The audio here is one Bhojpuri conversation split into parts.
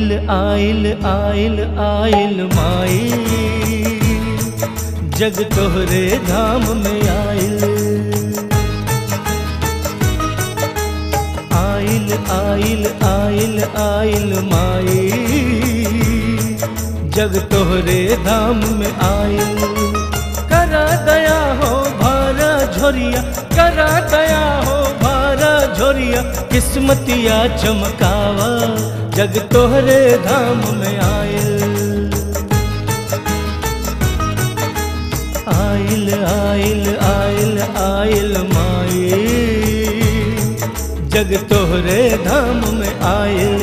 आइल आइल आइल आइल माई जग तोहरे धाम में आइल आइल आइल आइल आइल माई जग तोहरे धाम में आइल करा दया हो भारा झोरिया करा दया हो भारा झोरिया किस्मतिया चमकावा जग तोहरे धाम में आइल आइल आइल आइल आइल माई जग तोहरे धाम में आइल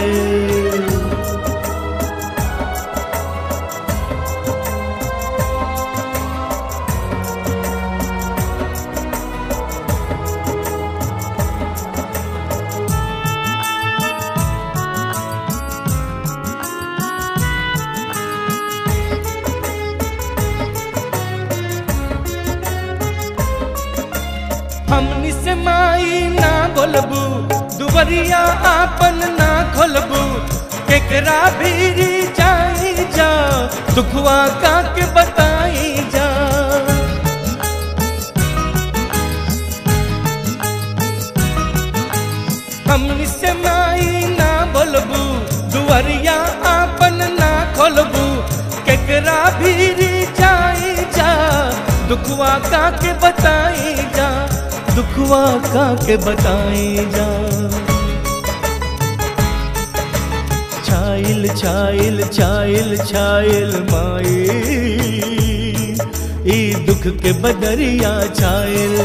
हमनी से माई ना बोलबू दुबरिया आपन ना खोलबू केकरा भीरी जाई जा दुखवा का के बताई जा हमनी से माई ना बोलबू दुबरिया आपन ना खोलबू केकरा भीरी जाई जा दुखवा का के बताई जा दुखवा का के बताई जा छाइल छाइल छाइल छाइल माई ई दुख के बदरिया छाइल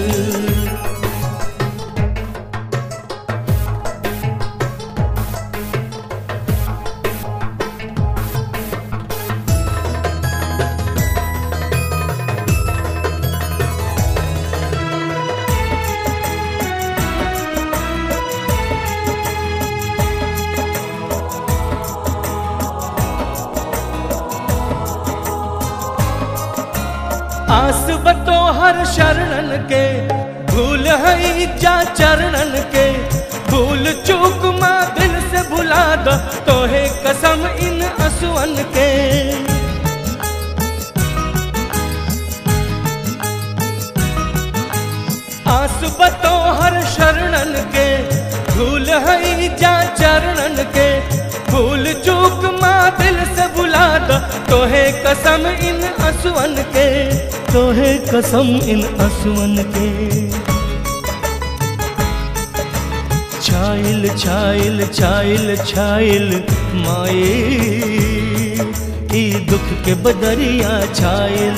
आस बतो हर शरणन के भूल है जा चरणन के भूल चूक माँ दिल से भुला दो तोहे कसम इन असुअन के आस बतो हर शरणन के भूल है जा चरणन के भूल चूक माँ दिल से भुला दो तोहे कसम इन असुअन के तोहे कसम इन असुअन के छाइल छाइल छाइल छाइल माए ई दुख के बदरिया छाइल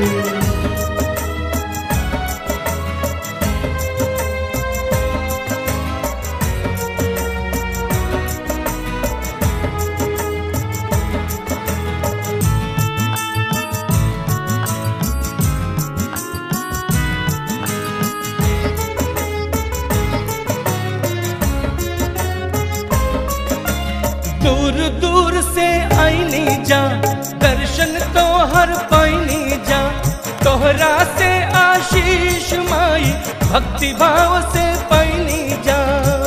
दूर दूर से आईनी जा दर्शन तो हर पाईनी जा तोहरा से आशीष माई भक्ति भाव से पाईनी जा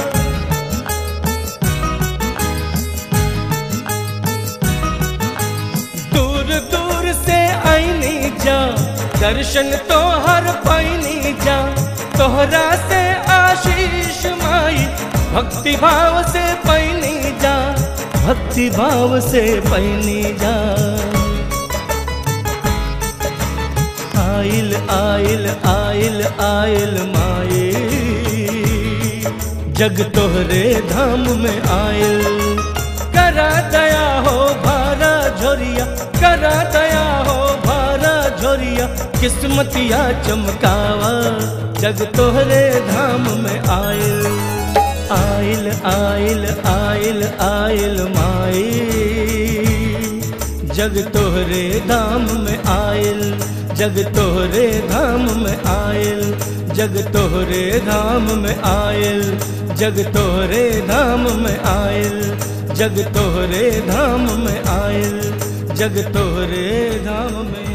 दूर दूर से आईनी जा दर्शन तो हर पाईनी जा तोहरा से आशीष माई भक्ति भाव से पैनी जा भक्ति भाव से पैनी जा आइल आइल आइल आइल माए जग तोहरे धाम में आइल करा दया हो भारा झोरिया करा दया हो भारा झोरिया किस्मतिया चमकावा जग तोहरे धाम में आइल आइल आइल आइल आइल माई जग तोहरे धाम में आइल जग तोहरे धाम में आइल जग तोहरे धाम में आइल जग तोहरे धाम में आइल जग तोहरे धाम में आइल जग तोहरे धाम में